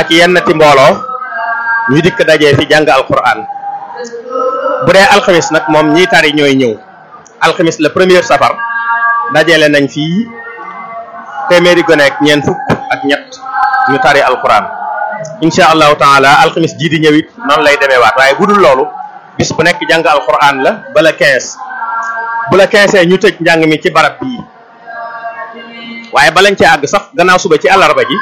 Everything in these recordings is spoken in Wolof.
ak yenn ti mbooloo ñu dikk dajee fi jàng alquran bu dee alxamis nag moom ñiy tari ñooy ñëw alxamis la première safar dajale nañ fii téeméeri gone ak ñeent fukk ak ñett ñu tari alquran incha allahu taala alxamis jii di ñëwit noonu lay demee waat waaye bu dul loolu bis bu nekk jàng alquran la bala 15 bu la 15 ñu tëj njàng mi ci barab bii waaye balañ ci àgg sax gannaaw suba ci àllarba ji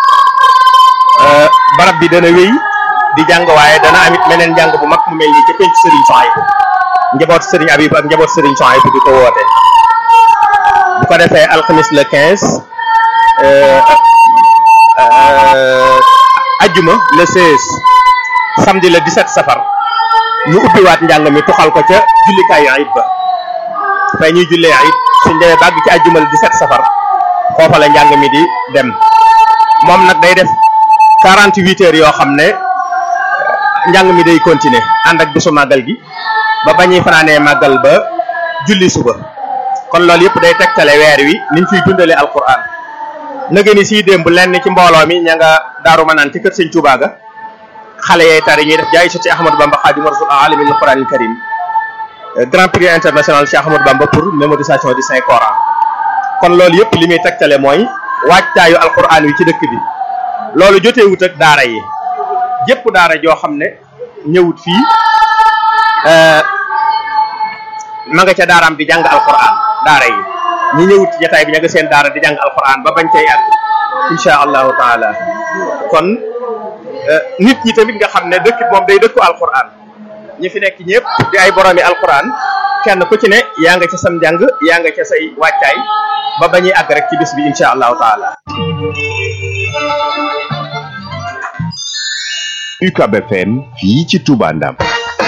barab bi dana wéy di jàng waaye dana amit meneen njàng bu mag mu mel nii ca penc Serigne Souhaïbou njaboot Serigne Habib ak njaboot Serigne Souhaïbou di ko woote bu ko defee alxamis le 15 ajjuma le 16 samedi le 17 safar ñu ubbiwaat njàng mi tuxal ko ca jullikaayu ayib ba fay ñuy jullee ayib suñ demee bàgg ci ajjuma le 17 safar foofa la njàng mi di dem moom nag day def 48 heures yoo xam ne njàng mi day continuer ànd ak bisu màggal gi ba bañuy fanaanee màggal ba julli suba kon loolu yëpp day tegtale weer wi niñ fiy dundale alquran nëgë ni sii démb lenn ci mbooloo mi ña nga daaru manaan ci kër sëñ Tuubaa ga xale yee tari ñuy def jaay soti Ahmadou Bamba Xaadimu Rasuul alimil Qur'anil Karim grand prix international Cheikh Ahmadou Bamba pour mémorisation du Saint Coran kon loolu yëpp li muy tegtale mooy waajtaayu alquran wi ci dëkk bi loolu joteewut ak daara yi jëpp daara joo xam ne ñëwut fii ma nga ca daaraam di jàng alquran daara yi ñi ñëwut ci jataay bi ña nga seen daara di jàng alquran ba bañ cay àgg insha allahu taala kon nit ñi tamit nga xam ne dëkk moom day dëkku alquran ñi fi nekk ñëpp di ay boroomi alquran kenn ku ci ne yaa nga ca sam njàng yaa nga ca say wàccaay ba bañuy àgg rek ci bis bi insha allahu taala UCAB FM fii ci Touba Ndam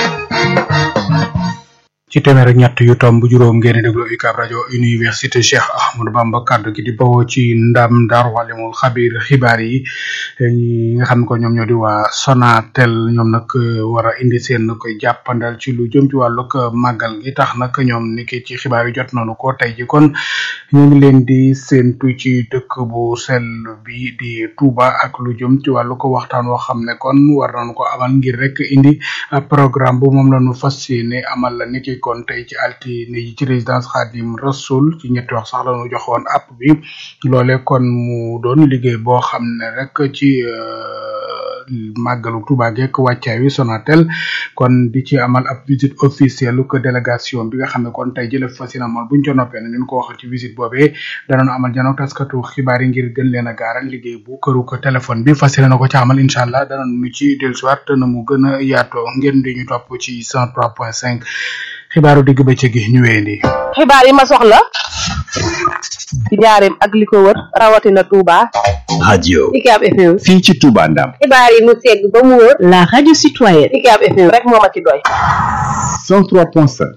ci téeméer ak ñett yu tomb juróom ngeen di déglu UCAB rajo université Cheikh Ahmadou Bamba kaddu gi di bawoo ci ndam Daaru Alimul Xabir xibaar yi ñi nga xam ne ko ñoom ñoo di waa Sonatel ñoom nag war a indi seen koy jàppandal ci lu jëm ci wàllug màggal gi tax nag ñoom ni ki ci xibaar yi jot nañu ko tey ji kon ñu ngi leen di séentu ci dëkk bu sell bi di Touba ak lu jëm ci wàllu ko waxtaan woo xam ne kon war nañu ko amal ngir rek indi programme bu moom la ñu fas yéene amal la ni ki kon tey ci altine yi ci résidence Khadim Rasoul ci ñetti wax sax la ñu joxoon app bi loole kon mu doon liggéey boo xam ne rek ci màggalu Touba geek wàccaay wi Sonatel kon di ci amal ab visite officielle que délégation bi nga xam ne kon tey jële fas yéene amal buñ ca noppee ne ñu ko waxal ci visite boobee danañu amal janoo taskatu xibaar yi ngir gën leen a gaaral liggéey bu këru ko téléphone bi fas yéene na ko ca amal incha allah danañu ci dellusiwaat na mu gën a yaatoo ngeen di ñu topp ci 103.5 xibaaru digg bëccëg gi ñu wéyandi. xibaar yi ma soxla ci njaareem ak li ko wër rawatina Touba. radio UCAB FM. fii ci Touba Ndam xibaar yi mu segg ba mu wër. La radio citoyenne. UCAB FM rek moo ma ci doy. 103.5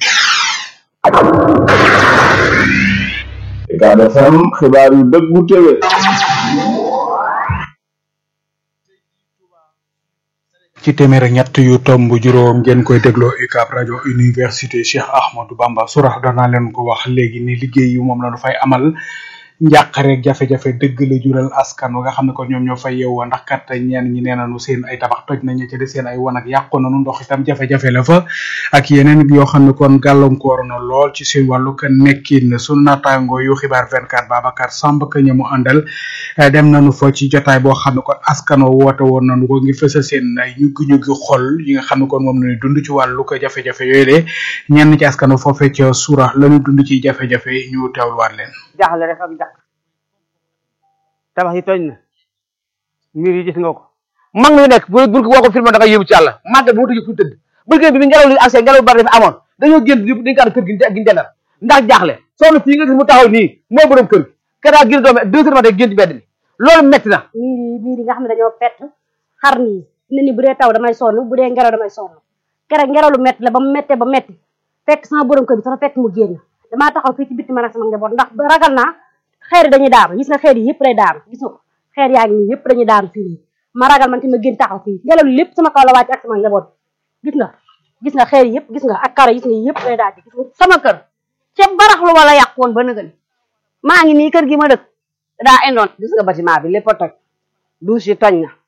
UCAB FM xibaar yu dëggu téwé ci téeméer ak ñett yu tomb juróom ngeen koy dégloo UCAB rajo université Cheikh Ahmadou Bamba surax danaa leen ko wax léegi ni liggéey yu moom la nu fay amal njàqare ak jafe-jafe dëgg la jural askan wa nga xam ne ko ñoom ñoo fay yeewoo ndax kat ñeen ñi nee nañu seen ay tabax toj nañu ca de seen ay wan ak yàqu nañu ndox itam jafe-jafe la fa ak yeneen yoo xam ne kon gàllankoor na lool ci seen wàllu ka nekkin sunu naataango yu xibaar 24 Babacar Samb ka ñamu àndal dem nañu fa ci jotaay boo xam ne kon askan wa woote woon nañu ko ngir fësal seen ay ñuggi-ñuggi xol yi nga xam ne kon moom lañuy dund ci wàllu ko jafe-jafe yooyu de ñenn ci askan wa foofee ca suura lañu dund ci jafe-jafe ñu teewluwaat leen jaaxle rek ak jàq tabax yi tooñ na mbir yi gis nga ko mag mi nekk bu bu boo ko filmé da nga yóbbu ci yàlla màgg bu ma tëjee fu tëdd bëgg bi bi ngelaw li accès ngelaw bari dafa amoon dañoo génn di di kër gi gi dendal ndax jaaxle soxna fii nga gis mu taxaw nii moo borom kër gi keroog génn doome deux heures matin génn ci mbedd mi loolu metti na miir yi miir yi nga xam ne dañoo fett xar nii ne ni bu dee taw damay sonn bu dee ngelaw damay sonn keroog ngelaw lu metti la ba mu mettee ba metti fekk sama borom kër bi sama fekk mu génn damaa taxaw fii ci bitti man ak sama njaboot ndax ragal naa xeer yi dañuy daanu gis nga xeer yi yëpp day daanu gis nga ko xeer yaa ngi nii yëpp dañuy daanu fii nii ma ragal man tamit ma génn taxaw fii ngelaw li lépp sama kaw la wàcc ak sama njaboot gis nga gis nga xeer yi yëpp gis nga ak karo gis nga yëpp day daal gis nga sama kër ca baraxlu wala yàqu woon ba nëgën maa ngi nii kër gi ma dëkk daa indoon gis nga bâtiment bi lépp a toj douche yi toj na